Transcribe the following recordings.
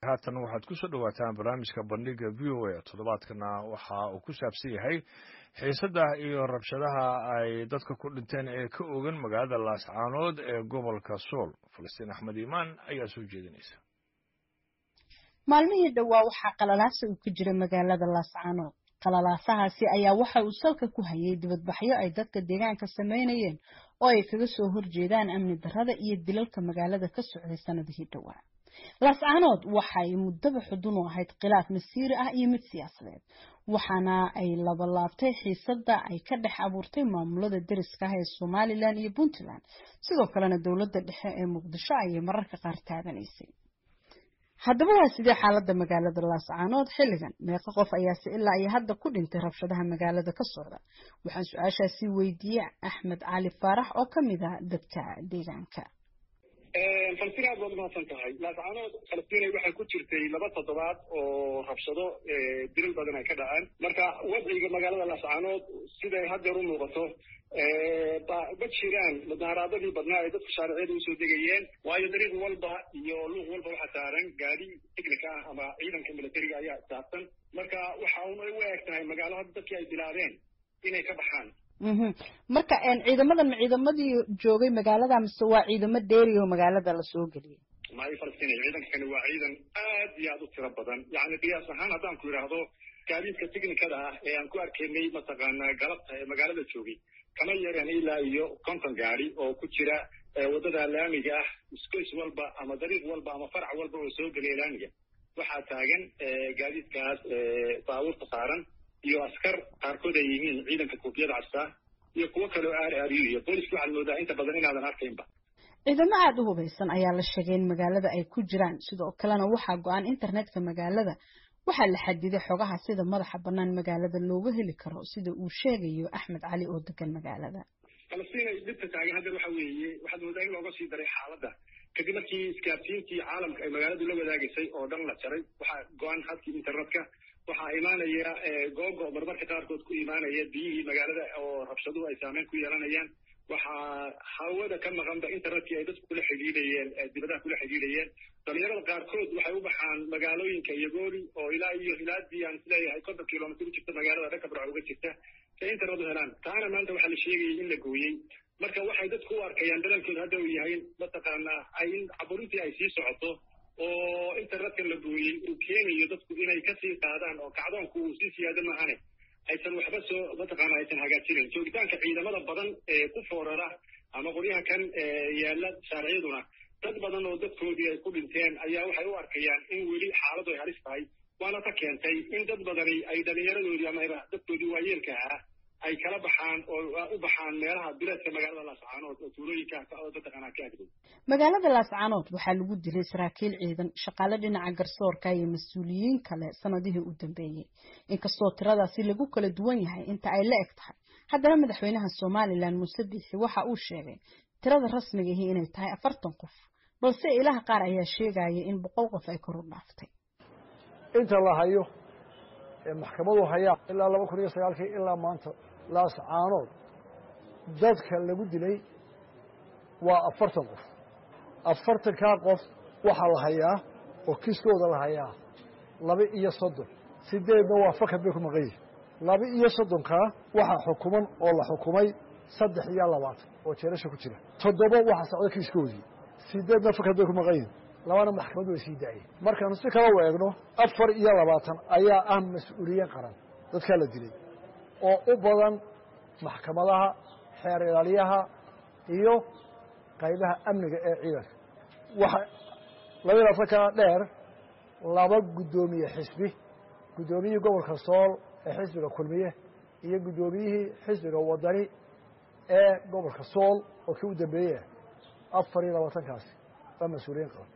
haatan waxaad ku soo dhowaataan barnaamijka bandhiga v o a toddobaadkana waxa uu ku saabsan yahay xiisada iyo rabshadaha ay dadka ku dhinteen ee ka ogan magaalada laascaanood ee gobolka sool falastiin axmed iimaan ayaa soo jeedinaysa maalmihii dhowaa waxaa qalalaasa uu ka jira magaalada laascaanood qalalaasahaasi ayaa waxa uu salka ku hayay dibadbaxyo ay dadka deegaanka sameynayeen oo ay kaga soo horjeedaan amni darrada iyo dilalka magaalada ka socday sanadihii dhowaa laascaanood waxa ay muddaba xudun u ahayd khilaaf masiiri ah iyo mid siyaasadeed waxaana ay labalaabtay xiisada ay ka dhex abuurtay maamulada deriska ah ee somalilan iyo puntland sidoo kalena dowladda dhexe ee muqdisho ayay mararka qaar taabanaysay haddaba waa sidee xaalada magaalada laascaanood xilligan meeqa qof ayaase ilaa iyo hadda ku dhintay rabshadaha magaalada ka socda waxaan su-aashaasi weydiiyey axmed cali faarax oo kamid ah dadka deegaanka falastiin aad baad umahadsan tahay laascaanood falastiinay waxay ku jirtay laba toddobaad oo rabshado dilal badan ay ka dhaceen marka wadciga magaalada laascaanood siday haddeer u muuqato ma jiraan mudaharaaadadii badnaa ay dadku shaariciyada usoo degayeen waayo dariiq walba iyo luuq walba waxaa saaran gaadi tignika ah ama ciidanka militariga ayaa saabsan marka waxa una u eg tahay magaalo hadda dadkii ay bilaabeen inay ka baxaan marka ciidamadan ma ciidamadii joogay magaalada mise waa ciidamo dheeri oo magaalada lasoo geliyay maayo falastiin ciidankani waa ciidan aad iyo aad u tiro badan yani qiyaas ahaan haddaan ku idhaahdo gaadiidka tignikada ah ee aan ku arkaynay mataqaanaa galabta ee magaalada joogay kama yareen ilaa iyo konton gaadi oo ku jira waddada laamiga ah isgoys walba ama dariiq walba ama farac walba oo soo gelaya laamiga waxaa taagan gaadiidkaas baabuurta saaran iyo askar qaarkood ay yihiin ciidanka koofiyada castaa iyo kuwo kaleo aar aariyo iyo booliska waxaad moodaa inta badan inaadan arkaynba ciidamo aada u hubaysan ayaa la sheegay in magaalada ay ku jiraan sidoo kalena waxaa go-an internetka magaalada waxaa la xadiday xogaha sida madaxa bannaan magaalada looga heli karo sida uu sheegayo axmed cali oo degan magaalada falastiin ay dhibka taagan haddeer waxa weeye waxaad moodaa in looga sii daray xaaladda kadib markii iskaabsiintii caalamka ay magaaladu la wadaagaysay oo dhan la jaray waxaa go-an hadkii internetka waxaa imaanaya googo marmarka qaarkood ku imaanaya biyihii magaalada oo rabshaduhu ay saameyn ku yeelanayaan waxaa hawada ka maqanba internetkii ay dadku kula xidhiidhayeen dibadaha kula xidhiidhayeen dhalinyarada qaarkood waxay u baxaan magaalooyinka iyogooli oo ilaa iyo hilaadii aan isleeyahay konton kilomitr u jirta magaalada dhanka barca uga jirta si ay internet u helaan taana maanta waxaa la sheegayay in la gooyey marka waxay dadku u arkayaan dalankooda hadda uu yahay mataqaanaa ay in caburintii ay sii socoto oo internetkan la gooyey uu keenayo dadku inay kasii qaadaan oo kacdoonku uu sii siyaado maahane aysan waxba soo mataqaana aysan hagaajinayn joogitaanka ciidamada badan ee ku foorara ama qoryaha kan yaala shaariciyaduna dad badan oo dadkoodii ay ku dhinteen ayaa waxay u arkayaan in weli xaaladu ay halis tahay waana ta keentay in dad badani ay dhalinyaradoodii ama dadkoodii waayeelka ah ay kala baxaan oo u baxaan meelaha bileedka magaalada laascaanood oo tuulooyinka oo mataqaanaa ka agdow magaalada laascaanood waxaa lagu dilay saraakiil ciidan shaqaale dhinaca garsoorka iyo mas-uuliyiin kale sanadihii u dambeeyey inkastoo tiradaasi lagu kala duwan yahay inta ay la eg tahay haddana madaxweynaha somalilan muuse biixi waxa uu sheegay tirada rasmigahi inay tahay afartan qof balse ilaha qaar ayaa sheegaya in boqol qof ay kor u dhaaftay inta la hayo ee maxkamadu hayaa ilaa laba kun iyo sagaalkii ilaa maanta laascaanood dadka lagu dilay waa afartan qof afartankaa qof waxaa la hayaa oo kiiskooda la hayaa laba iyo soddon sideedna waa fakad bay ku maqan yihin laba iyo soddonkaa waxaa xukuman oo la xukumay saddex iyo labaatan oo jeerasha ku jira toddoba waxaa socda kiiskoodii sideedna fakad bay ku maqan yihin labana maxkamaddu way sii daayeen markaanu si kala u eegno afar iyo labaatan ayaa ah mas-uuliyiin qaran dadkaa la dilay oo u badan maxkamadaha xeer ilaaliyaha iyo qaybaha amniga ee ciidanka waxa laba iyo labaatankaa dheer laba guddoomiye xisbi guddoomiyihii gobolka sool ee xisbiga kulmiye iyo guddoomiyihii xisbiga wadani ee gobolka sool oo kii u dambeeyey afar iyo labaatankaasi waa mas-uuliyiin qaran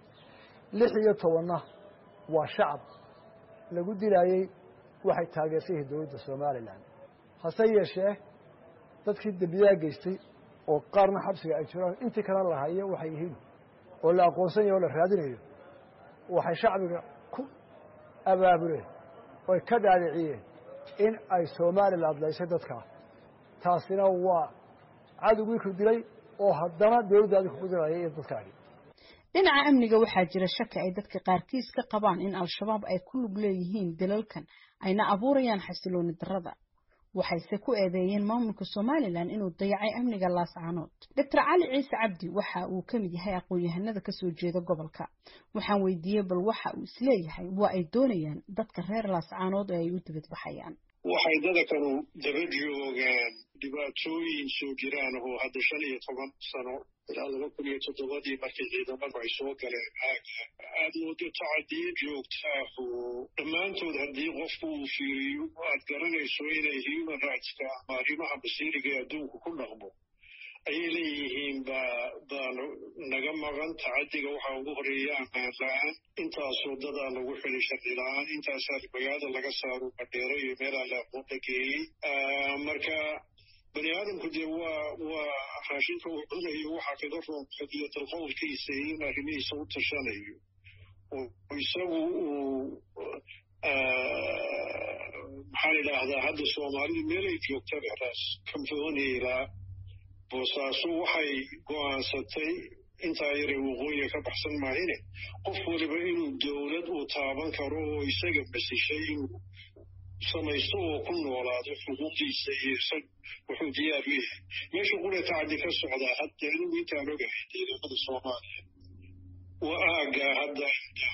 lix iyo tobanna waa shacab lagu dilaayey waxay taageersan yihiin dowladda somalilan hase yeeshee dadkii dembiyaha geystay oo qaarna xabsiga ay jiraan intii kalena la hayo waxay yihiin oo la aqoonsan yahay oo la raadinayo waxay shacbiga ku abaabuleen oy ka dhaadhiciyeen in ay somalilan laysay dadkaa taasina waa cadowgii ku dilay oo haddana dowladdaadi kugu dilaya iyo dadkaagi dhinaca amniga waxaa jira shaki ay dadka qaarkiis ka qabaan in al-shabaab ay ku lug leeyihiin dilalkan ayna abuurayaan xasilooni darrada waxayse ku eedeeyeen maamulka somalilan inuu dayacay amniga laascaanood doctor cali ciise cabdi waxa uu ka mid yahay aqoon-yahanada kasoo jeeda gobolka waxaan weydiiyey bal waxa uu isleeyahay waa ay doonayaan dadka reer laascaanood ee ay u dibadbaxayaan waxay dadakanu daba joogaan dhibaatooyin soo jiraan oo hadda shan iyo toban sano ilaa laba kun iyo toddobadii markii ciidamadu ay soo galeen aaga aad moodo tacadiyo joogtaah oo dhammaantood haddii qofku uu fiiriyo aad garanayso inay human rightska ama arrimaha basiiriga ee adduunku ku dhaqmo ayay leeyihiin baa baanu naga maqan tacadiga waxaa ugu horeeya ammaan la-aan intaas wadadaa lagu xili sharci la-aan intaasaa magaalada laga saaro badheero iyo meelaa laaqoon la geeyey marka bani aadamku dee waa waa raashinka uu cunayo waxaa kaga roon xadiyatal qowlkiisa in arrimihiisa u tashanayo oo isagu uu maxaan idhaahdaa hadda soomaalidu meelay joogtaba raas kamfooneyla boosaaso waxay go'aansatay intaa yare waqooyiga ka baxsan maahine qof waliba inuu dowlad uu taaban karo oo isaga basishay inuu samaysto oo ku noolaado xuquuqdiisa iyo isag wuxuu diyaar u yahay meesha qura tacadi ka socdaa hadda anigu intaan ogahay ciidamada soomaaliya waa aaggaa hadda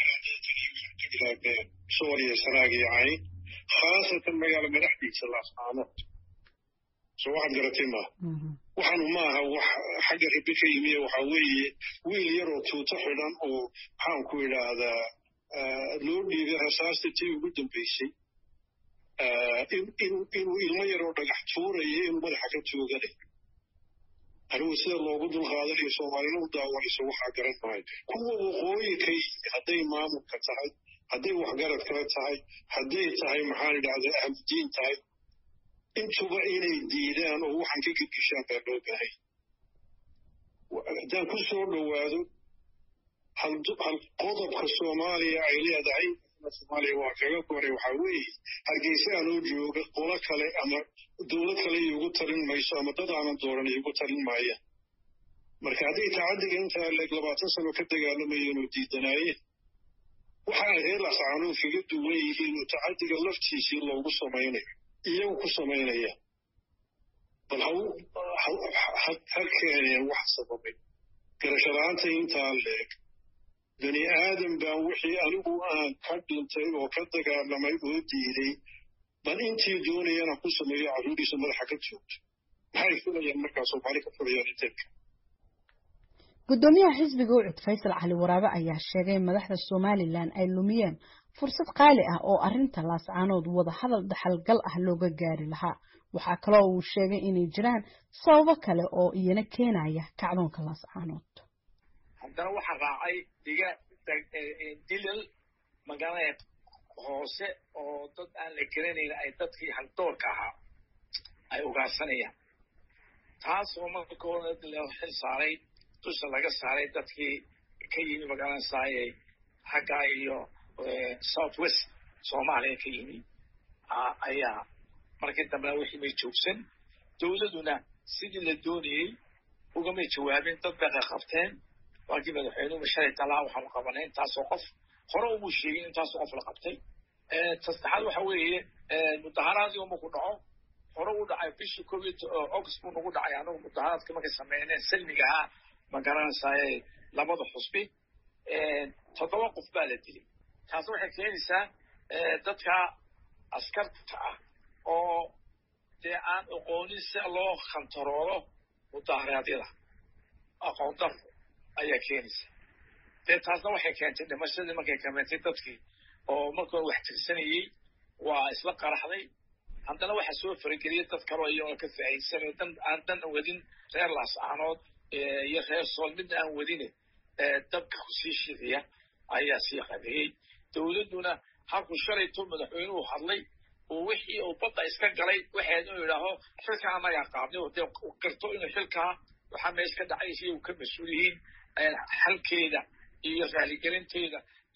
sooriya sanaag iyo cayn khaasatan magaala madaxdiisa laascaanood soo waxaad garatay maaha waxaanu maaha wax xagga rabi ka yimiye waxaa weeye wiil yaroo tuuto xidhan oo maxaan ku idhaahdaa loo dhiibay rasaasta tii ugu dambaysay inuu ilmo yaroo dhagax tuuraya inuu madaxa ka tooganayo anigu sida loogu dulqaadanayo soomaalina u daawanayso waxaa garan maayo kuwa waqooyi ka yimi hadday maamulka tahay hadday waxgarad kale tahay hadday tahay maxaan idhahdaa ahludiin tahay intuba inay diidaan oo waxaan ka gedgeshaan baa loo baahay haddaan ku soo dhowaado hal qodobka soomaaliya ay leedahay soomaaliya waa kaga koray waxaa weeye hargeysa anoo jooga qolo kale ama dowlad kale iigu talin mayso ama dad aanan dooran iigu talin maayaan marka hadday tacadiga intaa leeg labaatan sano ka dagaalamayeen oo diidanaayeen waxa ay reer lascaanood kaga duwan yihiin oo tacadiga laftiisii loogu samaynayo iyagu ku samaynaya bal ha keeneen wax sababay garashalaanta intaa leeg bani aadam baan wixii anigu aan ka dhintay oo ka dagaalamay oo diiday bal intii doonayana ku sameeyo carruuriisa madaxa ka joogto maxay filayaan markaa soomaali ka filayaan inteedka guddoomiyaha xisbiga ucud faysal cali waraabe ayaa sheegay in madaxda somalilan ay lumiyeen fursad qaali ah oo arrinta laascaanood wada hadal dhaxalgal ah looga gaari lahaa waxaa kaloo uu sheegay inay jiraan sababo kale oo iyana keenaya kacdoonka laascaanood haddana waxaa raacay diga dilal magaalada hoose oo dad aan la garanayn ay dadkii haldoorka ahaa ay ugaarsanayaan taasoo marka hore la xil saaray dusha laga saaray dadkii ka yimi magaalada saayey xaggaa iyo south west soomaaliya ka yimi ayaa markii dambena wixii may joogsan dowladuna sidii la doonayey ugamay jawaabin dad bay qaqabteen waakii madaxweynuhu shalay talaa waxaanu qabanay intaasoo qof hore umuu sheegin intaasoo qof la qabtay tasaddexaad waxa weeye mudaharaadii uma ku dhaco hore u dhacay bishii covid august buu nagu dhacay anagu mudaharaadka markay sameyneen salmiga ahaa ma garanaysaye labada xusbi toddoba qof baa la dilay taasi waxay keenaysaa dadka askarta ah oo dee aan aqoonin si loo khantaroolo mudaharaadyada aqoon daro ayaa keenaysa dee taasna waxay keentay dhimashadii markay kameentay dadkii oo markoo wax tirsanayey waa isla qaraxday haddana waxaa soo farageliyay dad kaloo iyagoo ka faa'iidsanay dan aan dan wadin reer laascaanood iyo reer sool midna aan wadine dabka kusii shidiya ayaa sii qabeeyey dowladduna halkuu shalayto madaxweynuhu hadlay oo wixii uu badda iska galay waxayd inuu yidhaaho xilkaa anagaa qaabnay oo dee garto inuu xilkaa waxaa meesha ka dhacay si uu ka mas-uul yihiin xalkeeda iyo raaligelinteeda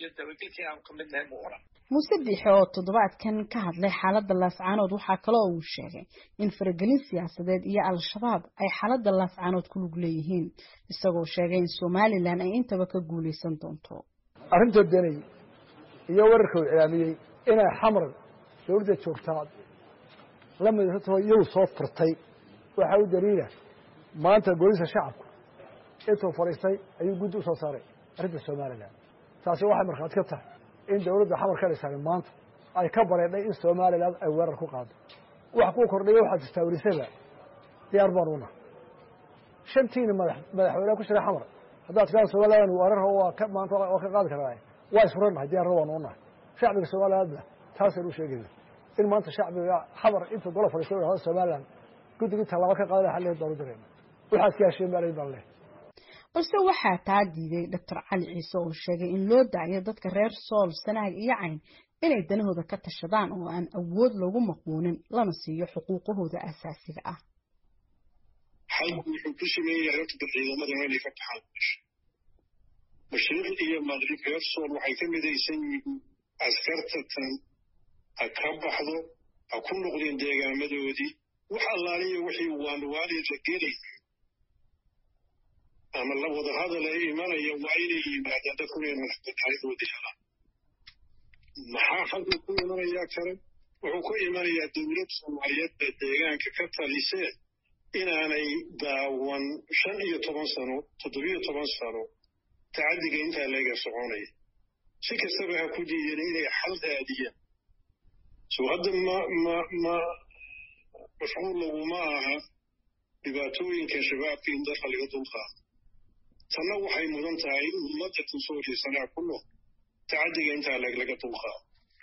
iyo dabagelka inaanu ka mid nahay mu oran muuse biixe oo toddobaadkan ka hadlay xaaladda laascaanood waxaa kaloo uu sheegay in faragelin siyaasadeed iyo al-shabaab ay xaaladda laascaanood ku lug leeyihiin isagoo sheegay in somalilan ay intaba ka guulaysan doonto arrinta danay iyo wararka uu iclaamiyey inay xamar dawladda joogtaa la midasatoo iyagu soo furtay waxaa u daliila maanta golisa shacabku intuu fadhiistay ayuu guddi u soo saaray arrinta somalilan taasi waxay markhaati ka tahay in dawladda xamar ka dhisan maanta ay ka bareedhay in somalilan ay weerar ku qaado wax kuu kordhaya waxaad jirtaa welisada diyaar baan una shantiina madax madaxweyneha ku jira xamar haddaad tiraa somalilan weerar waa ka maanta waa ka qaadi karaa waa isfurannahay diyaarna waan unahay shacbiga somalilandna taasaan u sheegayna in maanta shacbiga xamar intuu golo fadhiisto hada somalilan guddigii tallaabo ka qaada xalleed baan u dareema waxaad ka hesheen maalayn baan leh balse waxaa taa diiday doctor cali ciise oo sheegay in loo daayo dadka reer sool sanaag iyo cayn inay danahooda ka tashadaan oo aan awood loogu maquunin lana siiyo xuquuqahooda asaasiga ah xalku wuxuu ku sameeyahay horta ciidamada inay ka baxaan mashriq iyo maqrib reer sool waxay ka midaysan yihiin askarta tan ha ka baxdo ha ku noqdeen deegaamadoodii wax allaaliya wixii waanwaali la gelay ama la wada hadal ay imanaya waa inay yimaadaan dadku inay madaxbanaanidoodii helaan maxaa halkuu ku imanayaa kale wuxuu ku imanayaa dowlad soomaaliyeed baa deegaanka ka talisee inaanay daawan shan iyo toban sano toddobiyo toban sano tacaddiga intaa leega soconaya si kastaba ha ku diideen inay xal raadiyaan soo hadda ma ma ma mashquul laguma aha dhibaatooyinka shabaabka in dadka laga dulqaado tanna waxay mudan tahay ummadda kusoo jeesanaa ku nool tacaddiga intaa leeg laga dulqaado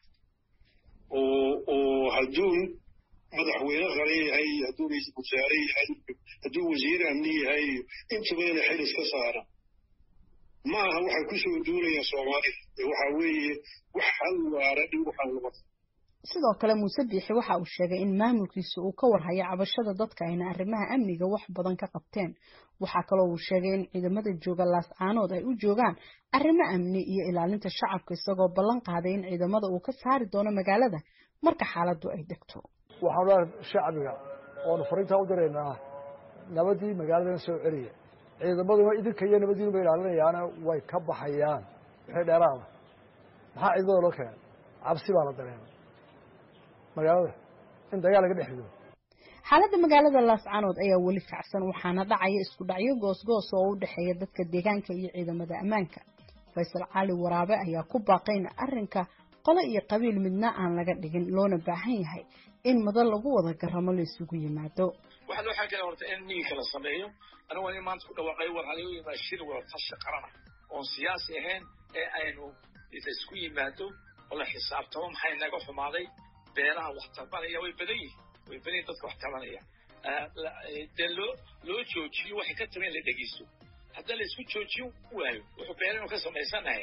oo oo hadduu madaxweyne qare yahay hadduu ra-iisul wasaare yahay hadduu wasiir amni yahay intuba ina xil iska saaran ma aha waxay kusoo duulayaan soomaalida waxaa weeye wax hal waara dhow waxaan lama sidoo kale muuse biixi waxa uu sheegay in maamulkiisa uu ka warhayo cabashada dadka ayna arrimaha amniga wax badan ka qabteen waxaa kaloo uu sheegay in ciidamada jooga laascaanood ay u joogaan arrimo amni iyo ilaalinta shacabka isagoo ballan qaaday in ciidamada uu ka saari doono magaalada marka xaaladdu ay degto waxaan leehay shacbiga oonu fariintaa u diraynaa nabadii magaaladan soo celiya ciidamaduna idinka iyo nabadiinu bay ilaalinayaana way ka baxayaan wixii dheeraada maxaa ciidamada loo keenay cabsi baa la dareemay magaalada in dagaal laga dhex rido xaaladda magaalada laascaanood ayaa weli kacsan waxaana dhacaya isku dhacyo goosgoos oo u dhexeeya dadka deegaanka iyo ciidamada ammaanka faysal cali waraabe ayaa ku baaqay in arrinka qolo iyo qabiil midna aan laga dhigin loona baahan yahay in madan lagu wada garamo la isugu yimaado waxaa loo xaakaya horta in miinka la sameeyo anigu waa in maanta ku dhawaaqay war halagu yimaado shir wada tashi qarana oon siyaasi ahayn ee aynu laisku yimaado oo la xisaabtamo maxay naga xumaaday beelaha wax tabanaya way badan yihiin way badan yihin dadka wax tabanaya dee loo loo joojiyo waxay ka taben la dhegeysto haddii la isku joojin waayo wuxuu beelanu ka samaysanahay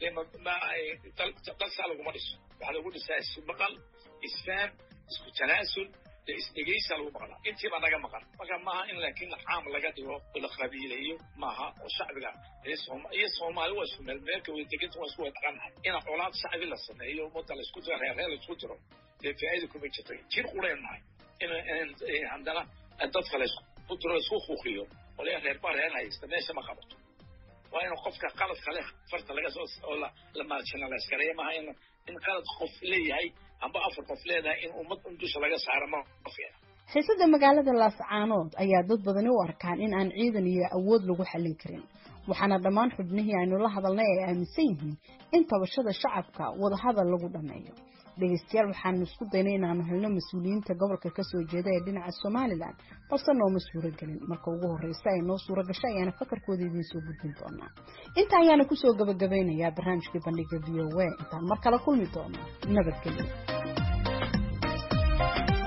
dalsaa laguma dhiso waxaa lagu dhisaa ismaqal isfahm isku tanaasul dee isdhegeysa lagu maqlaa intiibaa naga maqan marka maaha in laakiin caam laga dhigo oo la qabiileeyo maaha oo shacbiga iyo soomaali waa isku meelmeelka way deganta waa isku wada dhaqanahay in colaad shacbi la sameeyo ummadda laisku diro reerreer laisku diro dee faa'iida kuma jirto jir quleennahay in haddana dadka laisku diro laisku huuqiyo oo lee reer baa reer haysta meesha ma qabato waa in qofka qaladka leh farta laga soo oo la marginalize maaha in in qalad qof leeyahay amba afar qof leedahay in ummad un dusha laga saaro ma fiina xiisada magaalada laascaanood ayaa dad badani u arkaan in aan ciidan iyo awood lagu xallin karin waxaana dhammaan xubnihii aynu la hadalnay ay aaminsan yihiin in tabashada shacabka wadahadal lagu dhammeeyo dhegeystayaal waxaanu isku daynay inaanu helno mas-uuliyiinta gobolka kasoo jeeda ee dhinaca somalilan balse nooma suuro gelin marka ugu horreysa ay noo suuro gasho ayaana fakarkooda idiin soo gudbin doonaa inta ayaana kusoo gabagabeynayaa barnaamijkii bandhiga v o a intaan mar kale kulmi doono nabadgelyo